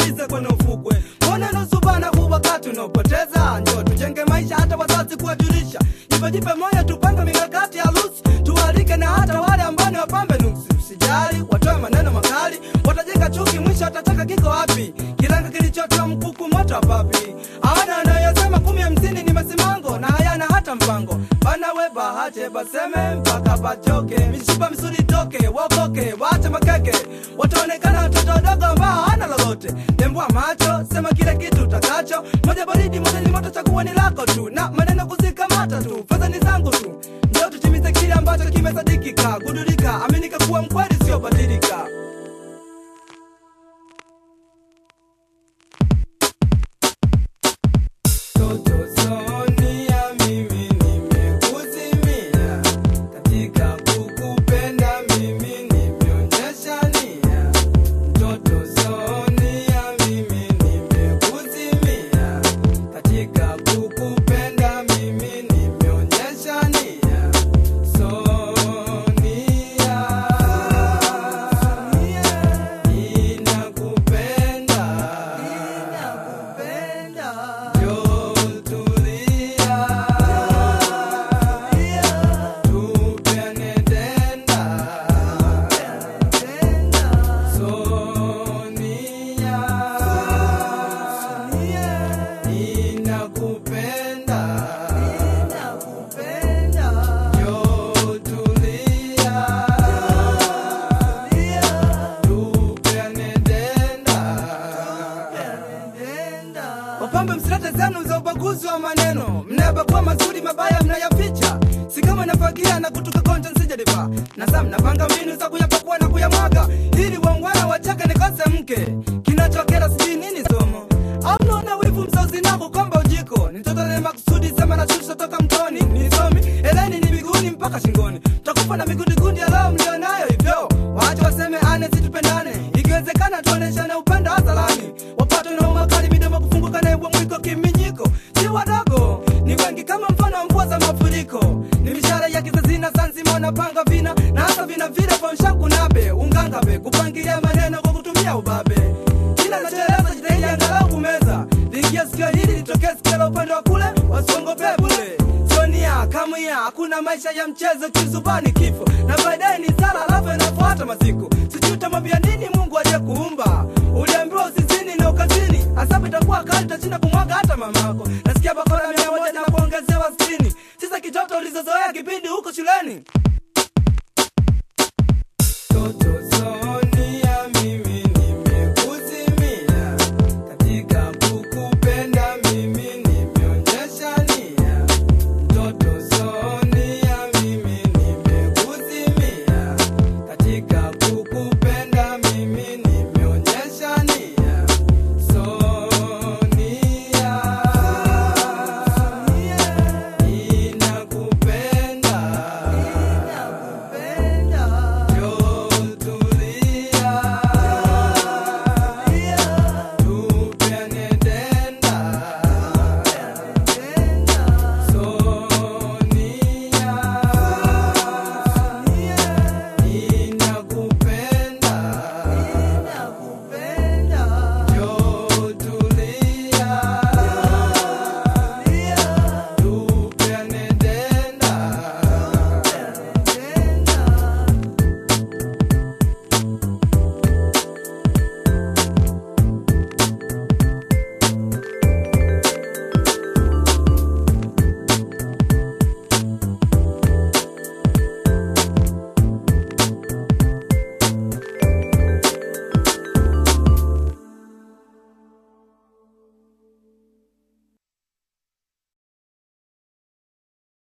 bize kwenye ufukwe mbona nusu bana huu wakati unaopoteza njo tujenge maisha hata wazazi kuwajulisha jipe jipe moyo tupange mikakati ya lusi tuwalike na hata wale ambao ni wapambe nuksi usijali watoe maneno makali watajenga chuki mwisho watataka kiko wapi kiranga kilichotoa mkuku moto wa papi hawana anayosema kumi hamsini ni masimango na hayana hata mpango bana we bahache baseme mpaka bachoke mishipa misuri toke wakoke waache makeke wataonekana watoto wadogo ambao hawana lolote tembua macho sema kile kitu utakacho moja baridi moja ni moto chakuwa ni lako tu na maneno kuzikamata tu fedha ni zangu tu ndio tutimize kile ambacho kimesadikika gudulika aminika kuwa mkweli sio badilika Toto Sonia, mimi nimekuzimia katika kukupenda, mimi nimeonyesha nia. Toto Sonia, mimi nimekuzimia katika kukupenda, mimi nimeonyesha nia. Sonia, ninakupenda, ninakupenda. Wapambe msilete zenu za ubaguzi wa maneno, mnayabagua mazuri, mabaya mnayaficha. Si kama nafagia na kutoka konja nsijalipa na saa mnapanga mbinu za kuyapakua na kuyamwaga, ili wangwana wachake nikose mke. Kinachokera sijui nini somo au naona wivu mzazi nako kwamba ujiko nitotole makusudi sema na shusha toka mtoni nisomi eleni ni miguuni mpaka shingoni takufa na migundigundi ya leo mlionayo hivyo waache waseme ane situpendane ikiwezekana tuoneshane upendo hadharani wapate na umakali midomo kufunguka na ebwa mwiko kiminyiko si wadogo ni wengi kama mfano wa mvua za mafuriko ni mishara ya kizazina sanzima wanapanga vina na hata vina vile fonshakunabe ungangabe kupangilia maneno kwa kutumia ubabe kila nachoeleza jitahidi angalau kumeza liingia sikio hili litokee sikio la upande wa kule wasiongopee bule sonia kamwia hakuna maisha ya mchezo kizubani kifo na baadaye ni sala alafu inafuata masiku sijui utamwambia nini mungu aliye kuumba uliambiwa usizini na ukazini asabu itakuwa kali utashinda kumwaga hata mamako nasikia bakora mia moja na kuongezewa sitini sisa kitoto ulizozoea kipindi huko shuleni Toto